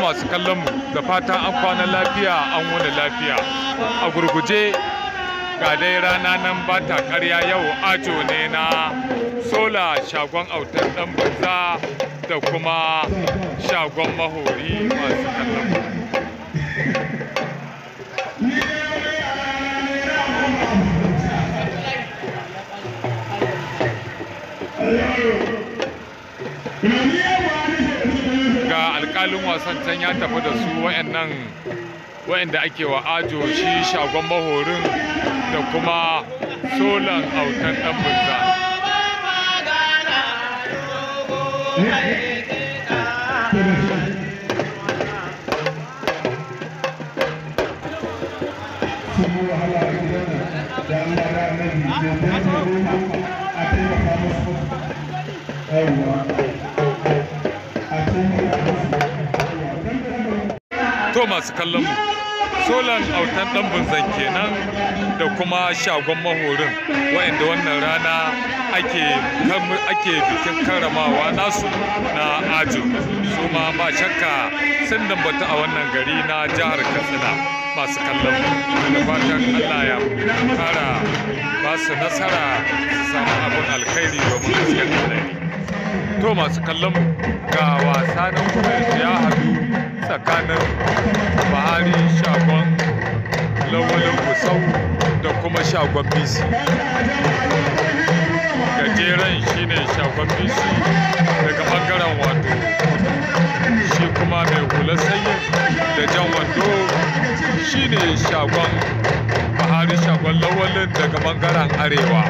masu kallon mu da fatan an kwana lafiya an wuni lafiya a gurguje ga dai rana nan ba ta karya yau ajo ne na sola shagon autar dan banza da kuma shagon mahori masu kallon mu ga alkalin wasan can ya tafi da su wayannan wayanda ake wa ajo shi shagon mahorin da kuma solan autan dan bunza to masu kallon mu solan autan dan bunzan kenan da kuma shagon mahorin wa'anda wannan rana ake ake bikin karramawa nasu na ajo su ma ba shakka sun dambata a wannan gari na jihar katsina masu kallon mu da fatan allah ya kara ba su nasara su samu abin alkhairi domin gaskiyar alkhairi to masu kallon mu ga wasa na kuma ya haɗu tsakanin bahari shagon lawalin gusau da kuma shagon bisi gajeren shine shagon bisi daga bangaren wato shi kuma mai hular sanyi da jan wando shine shagon bahari shagon lawalin daga bangaren arewa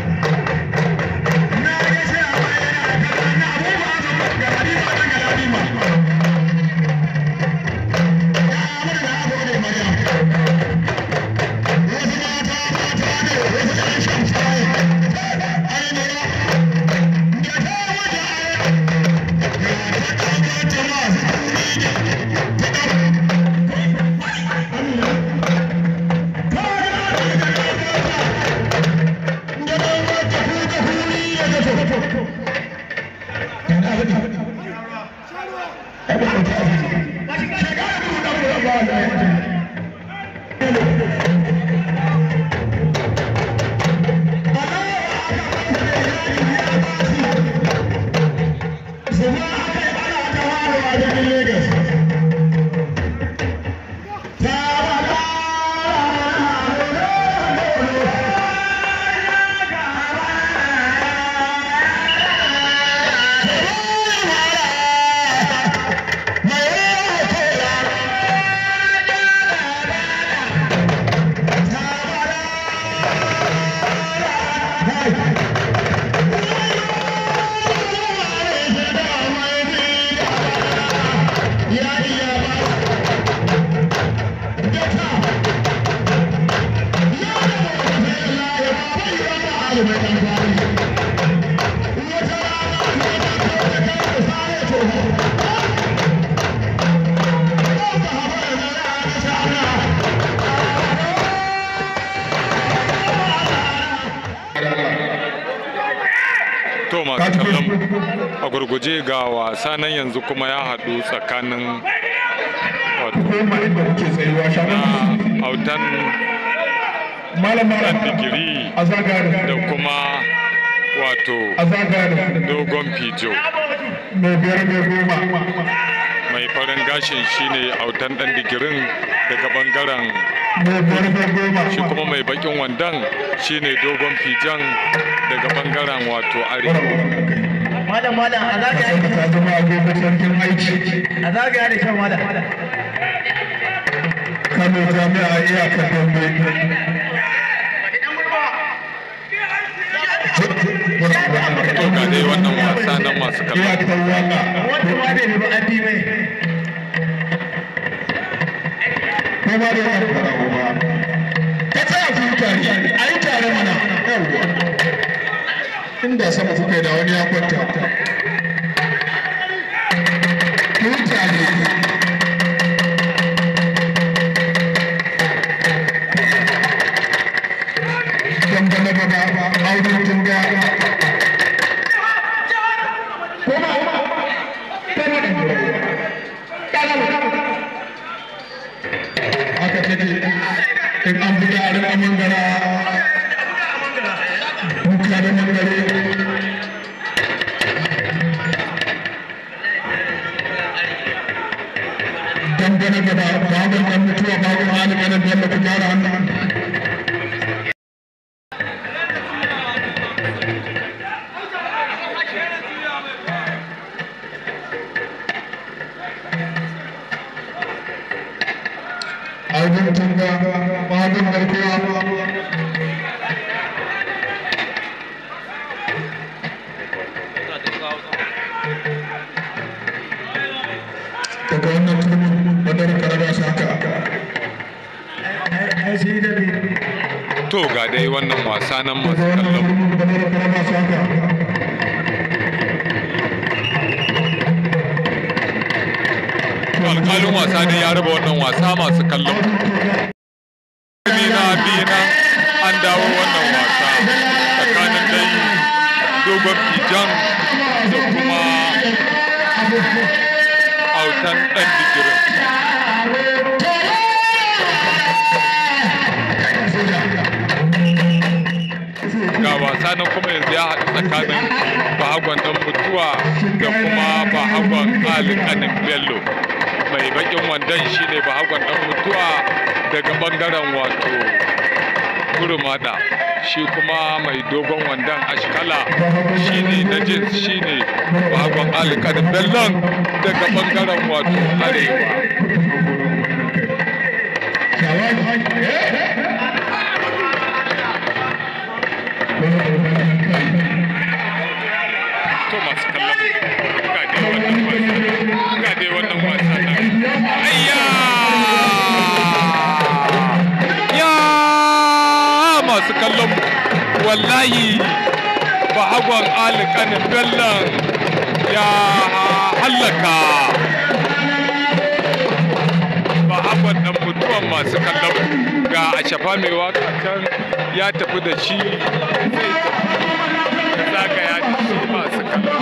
to masu kallon a gurguje ga wasa nan yanzu kuma ya haɗu tsakanin wato na autan ɗan digiri da kuma wato dogon fijo mai farin gashin shine autan ɗan digirin daga bangaren shi kuma mai bakin wandan shine dogon fijan daga bangaren wato arewa malam malam a zagaya da ta zama agogo sarkin aiki a zagaya da shan malam kano jami'a iyakar dambe to ga dai wannan wasa nan masu kallon iyakar waka wanda ma bai nufi an bi mai ko ma da yan farawo ba ka tsaya ku yi tare a yi tare mana yawwa inda sama kuka yi da wani ya kwanta ku yi tare dangane da ba aure tun ga ko ba ko ba na gaba babin nan mutuwa babin hali ganin bello ku gyara hannu Audun tunga babin garkuwa daga wannan turmin wadar karaba saka ai shi da bi to ga dai wannan wasa nan daga masu wannan kallon mu. turmin wadar karaba saka alƙalin wasa dai ya raba wannan wasa masu kallon mu. na biyu nan an dawo wannan wasa tsakanin dai dogon fijan da kuma autan ɗan digirin ga wasa nan kuma yanzu ya haɗu tsakanin bahagon ɗan mutuwa da kuma bahagon alikanin bello mai bakin wandon shine bahagon ɗan mutuwa daga ɓangaren wato gurumada shi kuma mai dogon wandon ashkala shine na jins shine bahagon alikanin bellon daga ɓangaren wato arewa to masu kallon ga dai wannan wasa ga dai wannan wasa nan ayya ya masu kallon wallahi bahagon alikanin bellon ya hallaka bahagon dan mutuwan masu kallon ga a shafa mai waka can ya tafi da shi zai tafi zagaya da shi masu kallon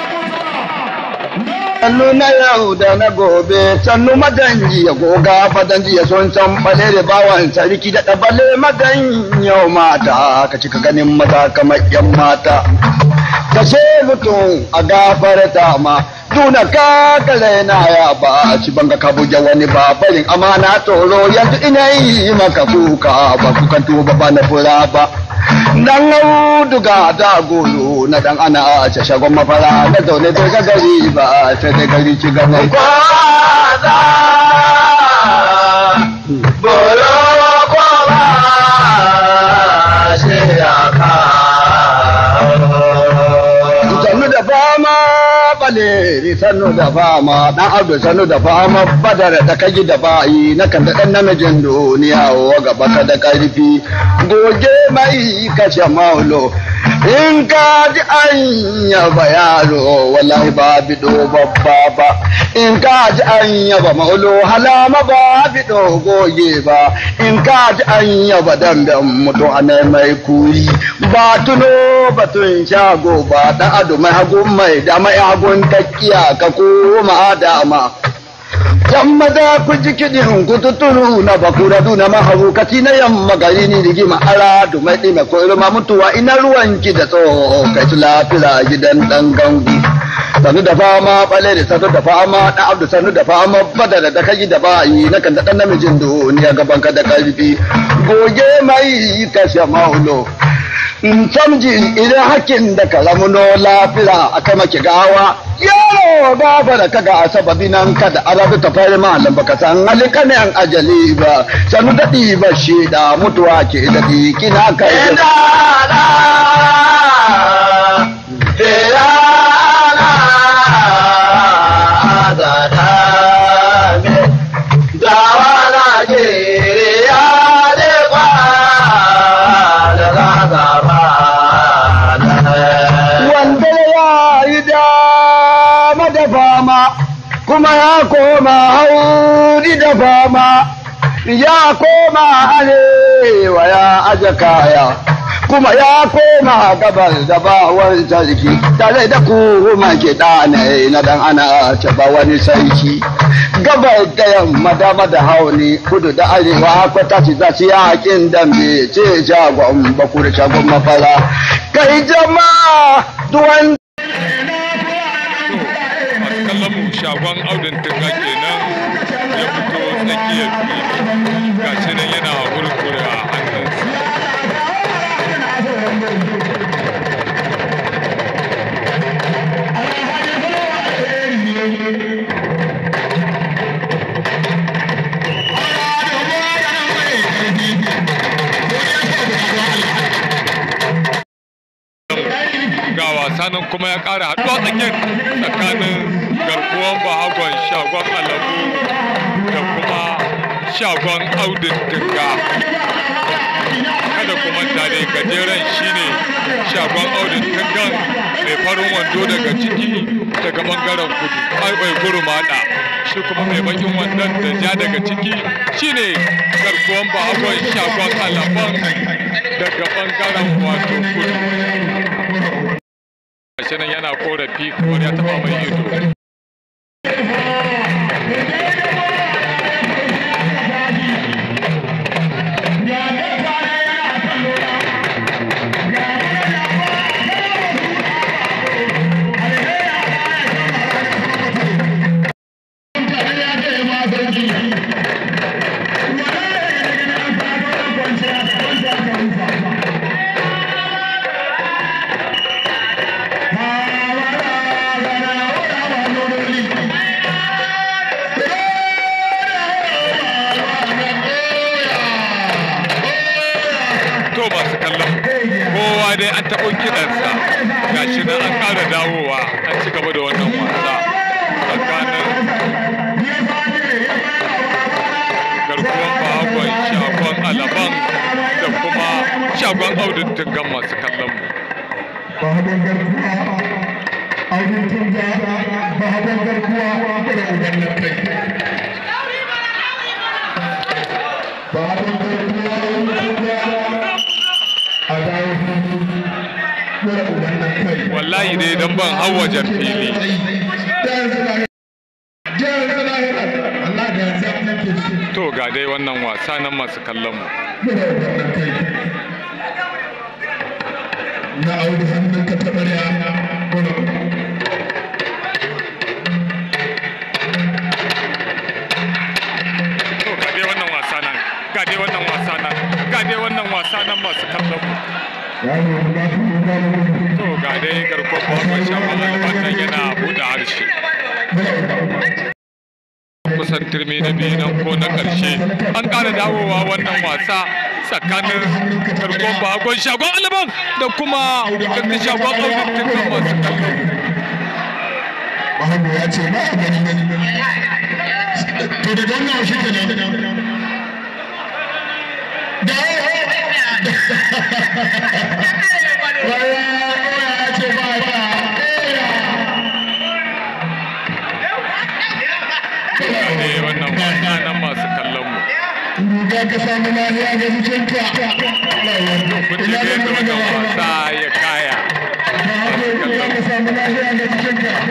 sannu na yau da na gobe sannu madanji ya goga fadanji ya son can bale da bawan sarki da ɗabale madan yau mata ka cika ganin maza kamar yan mata ka ce mutum a gafarta ma tuna ka kale na ya ba ci banga ka buge wani ba barin amana tsoro yanzu ina yi maka kuka ba kukan tuba ba na fura ba dan auduga da golo na dan ana a ce shagon mafara na zaune bai ga gari ba sai dai gari ci gaba kwaza bolo kwaba sai ya ka sannu da fama baleri sannu da fama dan abdu sannu da fama badar da kaji da bayi na kan da dan namijin duniya wa gaba ka da karfi goge mai kashe maulo in ka ji an yaba yaro wallahi ba bido babba ba in ka ji an yaba maulo halama ba bido goge ba in ka ji an yaba damben mutu a mai kuri ba tuno batun shago ba da ado mai hagun mai da mai hagun takkiya ka koma dama yamma da ku ji kiɗin ku tuturu na bakura duna mahaukati na yamma gari ni rigima ara du mai ɗime ko ilma mutuwa ina ruwan ki da tsoho kai su lafira gidan ɗan gangu sanu da fama ɓale da sanu da fama ɗan abdu sanu da fama badara da kai da bayi na kan da ɗan namijin duniya gaban ka da ƙarfi goge mai kashe maulo in samji idan hakkin da ka ramuno lafira a kama ki gawa yaro gaba da kaga a sababi nan ka da arabu ta fari malam baka san halin kane an ajali ba sanu daɗi ba shi da mutuwa ke daɗi kina kai wanda ya yi dama da fama kuma ya koma hauri da fama ya koma arewa ya aje kaya kuma ya koma gabar da bawar sarki tare da kuma ke ɗane na dan ana taba wani sarki gabar da yamma dama da hauni kudu da arewa kwata ci za su yakin dambe ce shagon bakur shagon mafara kai jama'a duwan masu kallon mu shagon audin tunga kenan ya fito tsakiyar fili gashi nan yana hurkure a hannunsa ga wasa nan kuma ya ƙara haɗuwa tsakiyar tsakanin garkuwan bahagon shagon alamu da kuma shagon audin tunga kada kuma tare gajeren shine shagon audin tungan mai farin wando daga ciki daga bangaren kudu aiwai gurumada shi kuma mai bakin wandon da ja daga ciki shine garkuwan bahagon shagon alaman daga bangaren wato kudu gashi nan yana korafi kamar ya taba mai ido to masu kallon kowa dai an taɓo kiɗansa gashi nan an ƙara dawowa an ci gaba da wannan wasa tsakanin garkuwan bahagon shagon alaban da kuma shagon audin tungan masu kallon mu bahagon garkuwa audin tunga bahagon garkuwa da uban na kai bahagon garkuwa audin tunga a dawo da uban na kai wallahi dai dan ban hau wajen fili to ga dai wannan wasa nan masu kallon mu na auri hannun ka taɓa ya to ga dai wannan wasa nan ga dai wannan wasa nan ga dai wannan wasa nan masu kallon mu to ga dai garkuwar bahagon shagon alaban nan yana buɗe harshe kusan turmi na biyu nan ko na ƙarshe an ƙara dawowa wannan wasa tsakanin garkon bagon shagon alaban da kuma garkon shagon audin masu kallo Bahago ya ce ba a gani gani to da don nawa shi ke nan da waya ya ce ba ba ne wannan wasa nan masu kallon mu Ruga ka samu lafiya ga jikinka. kun ji da yadda wannan wasa ya kaya Bahago ruga ka samu lafiya ga jikinka.